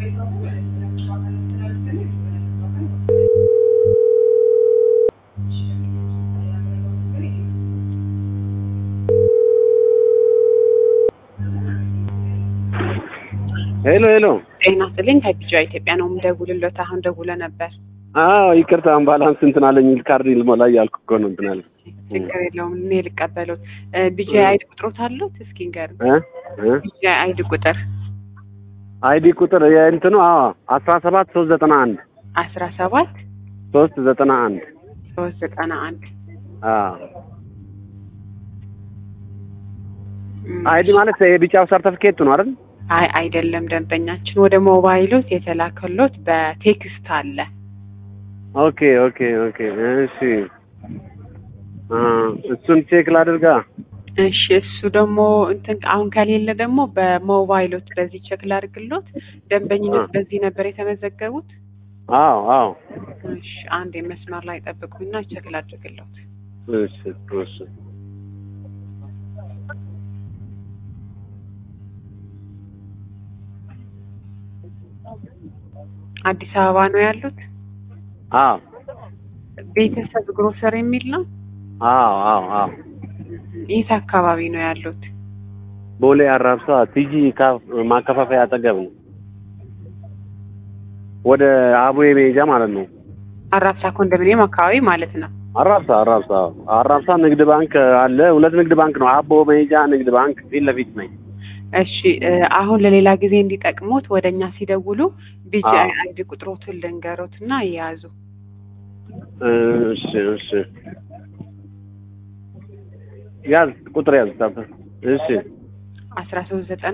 ሄሎ ሄሎ። ጤና ይስጥልኝ ከቢጫ ኢትዮጵያ ነው የምደውልሎት። አሁን ደውለ ነበር። አዎ ይቅርታ፣ ባላንስ እንትን አለኝ ካርድ ልሞላ እያልኩ እኮ ነው እንትን አለኝ። ችግር የለውም እኔ ልቀበሎት። ቢጃ አይዲ ቁጥሮት አሉት? እስኪ ንገር። እ እ ቢጃ አይዲ ቁጥር አይዲ ቁጥር የእንትኑ አዎ አስራ ሰባት ሶስት ዘጠና አንድ አስራ ሰባት ሶስት ዘጠና አንድ ሶስት ዘጠና አንድ አዎ አይዲ ማለት የቢጫው ሰርተፍኬት ነው አይደል? አይ አይደለም፣ ደንበኛችን ወደ ሞባይሎት የተላከሎት በቴክስት አለ። ኦኬ ኦኬ ኦኬ እሺ አ እሱን ቼክ ላድርጋ። እሺ እሱ ደግሞ እንትን አሁን ከሌለ ደግሞ በሞባይሎት በዚህ ቼክ ላድርግሎት። ደንበኝነት አ። በዚህ ነበር የተመዘገቡት? አዎ አዎ እሺ አንድ መስመር ላይ ጠብቁኝና ቼክ ላድርግሎት። እሺ እሺ አዲስ አበባ ነው ያሉት? አዎ ቤተሰብ ግሮሰር የሚል ነው። አዎ አዎ አዎ የት አካባቢ ነው ያሉት? ቦሌ አራብሳ ቲጂ ካፍ ማከፋፈያ አጠገብ ነው። ወደ አቡዬ መሄጃ ማለት ነው። አራብሳ ኮንዶሚኒየም አካባቢ ማለት ነው። አራብሳ አራብሳ አራብሳ ንግድ ባንክ አለ። ሁለት ንግድ ባንክ ነው። አቦ መሄጃ ንግድ ባንክ ፊት ለፊት ነኝ። እሺ እ አሁን ለሌላ ጊዜ እንዲጠቅሙት ወደ እኛ ሲደውሉ ቢጂ አዎ። አይዲ ቁጥሮቱን ልንገሮትና ይያዙ። እሺ እሺ ያዝ ቁጥር ያዝ ታፈ እሺ አስራ ሶስት ዘጠና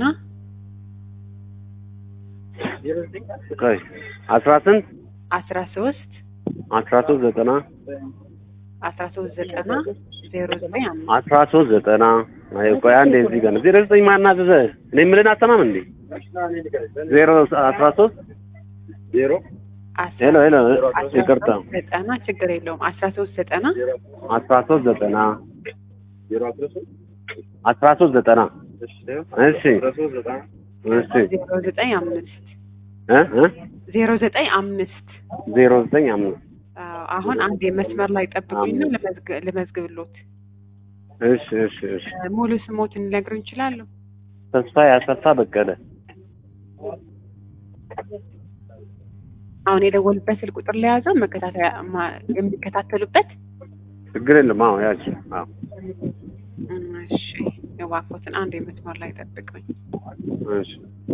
ቆይ አስራ ስንት አስራ ሶስት አስራ ሶስት ዘጠና አስራ ሶስት ዘጠና ዜሮ ዘጠኝ አምስት አስራ ሶስት ዘጠና አይ ቆይ አንዴ እዚህ ጋር ነው ዜሮ ዘጠኝ ማን አዘዘ እኔ የምልህን አሰማም እንዴ ዜሮ አስራ ሶስት ዜሮ አስራ ሄሎ ሄሎ አስራ ይቅርታ ሶስት ዘጠና ችግር የለውም አስራ ሶስት ዘጠና አስራ ሶስት ዘጠና አስራ ሶስት ዘጠና እሺ እሺ ዜሮ ዘጠኝ አምስት እ እ ዜሮ ዘጠኝ አምስት ዜሮ ዘጠኝ አምስት አዎ፣ አሁን አንድ የመስመር ላይ ጠብቁኝና ልመዝግ- ልመዝግብሎት። እሺ እሺ እሺ እ ሙሉ ስሞትን ሊነግሩኝ ይችላሉ? ተስፋ ያሰፋ በቀለ አሁን የደወሉበት ስልክ ቁጥር ለያዘው መከታተያ ማ- የሚከታተሉበት ችግር የለም አዎ ያች አዎ እም፣ እሺ እባክዎትን አንድ የመስመር ላይ ጠብቁኝ። እሺ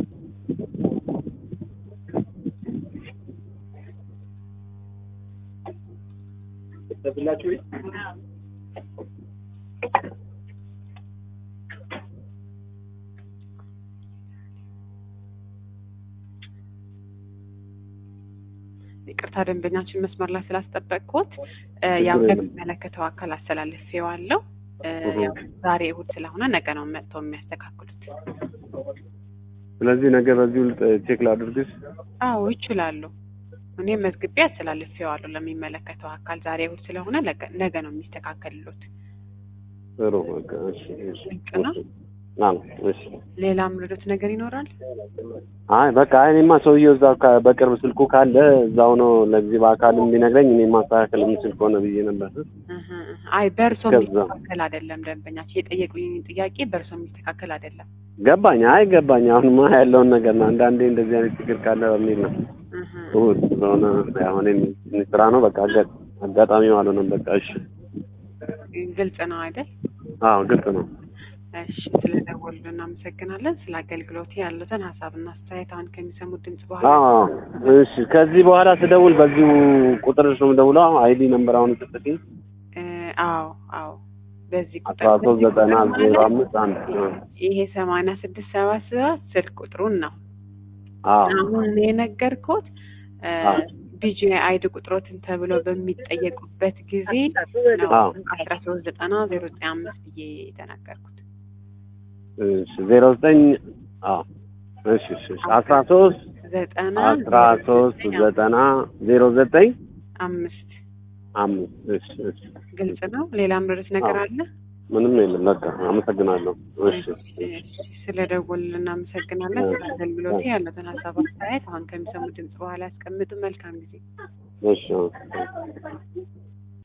ይቅርታ ደንበኛችን መስመር ላይ ስላስጠበቅኩት እ፣ ያው ችግር የለም። ለሚመለከተው አካል አስተላልፌዋለሁ። እ፣ እሁ። ያው ዛሬ እሑድ ስለሆነ ነገ ነው መጥተው የሚያስተካክሉት። ስለዚህ ነገ በዚሁ ልጥ- ቼክ ላድርግሽ አዎ ይችላሉ። እኔ መዝግቤ አስተላልፌዋለሁ ለሚመለከተው አካል ዛሬ እሑድ ስለሆነ ነገ- ነገ ነው የሚስተካከልሎት። ጥሩ በቃ እሺ እሺ ልክ ነው። አዎ እሺ ሌላ ምርዶት ነገር ይኖራል? አይ በቃ እኔማ ሰውዬው እዛው ካ- በቅርብ ስልኩ ካለ እዛው ነው ለጊዜ በአካልም ቢነግረኝ እኔ ማስተካከል የምችል ከሆነ ብዬ ነበር እህ እህ። አይ በእርሶ ከዛ- የሚስተካከል አይደለም። ደንበኛችን የጠየቁኝ ጥያቄ በእርሶ የሚስተካከል አይደለም። ገባኝ አይ ገባኝ አሁንማ ያለውን ነገር ነው አንዳንዴ እንደዚህ አይነት ችግር ካለ በሚል ነው እህ እህ። እሑድ ስለሆነ ያው እኔም ትንሽ ስራ ነው በቃ አጋ- አጋጣሚው አልሆነም በቃ እሺ ግልጽ ነው አይደል? አዎ ግልጽ ነው እሺ ስለደወሉ እናመሰግናለን። ስለ አገልግሎት ያሉትን ሀሳብና አስተያየት አሁን ከሚሰሙት ድምጽ በኋላ አዎ እሺ ከዚህ በኋላ ስደውል በዚሁ ቁጥር ነው የምደውለው አይዲ ነምበር አሁን ስጥልኝ እ፣ አዎ አዎ በዚህ ቁጥር አስራ ሶስት ዘጠና በዚህ ዜሮ ቁጥር አምስት አንድ ይሄ ሰማንያ ስድስት ሰባ ሰባት ስልክ ቁጥሩን ነው አዎ አሁን እኔ የነገርኩት አዎ። ቢጂ አይዲ ቁጥሮትን ተብሎ በሚጠየቁበት ጊዜ ነው አዎ። አስራ ሶስት ዘጠና ዜሮ ዘጠኝ አምስት ብዬ የተናገርኩት። እሺ ዜሮ ዘጠኝ አዎ እሺ እሺ እሺ አስራ ሶስት ዘጠና አስራ ሶስት ዘጠና ዜሮ ዘጠኝ አምስት አምስት እሺ እሺ ግልጽ ነው። ሌላ ምርት ነገር አዎ። አለ? ምንም የለም። በቃ አመሰግናለሁ። እሺ ስለ ደወልን እናመሰግናለን። ስለ አገልግሎት ያለትን ሀሳብ አስተያየት አሁን ከሚሰሙ ድምጽ በኋላ ያስቀምጡ። መልካም ጊዜ። እሺ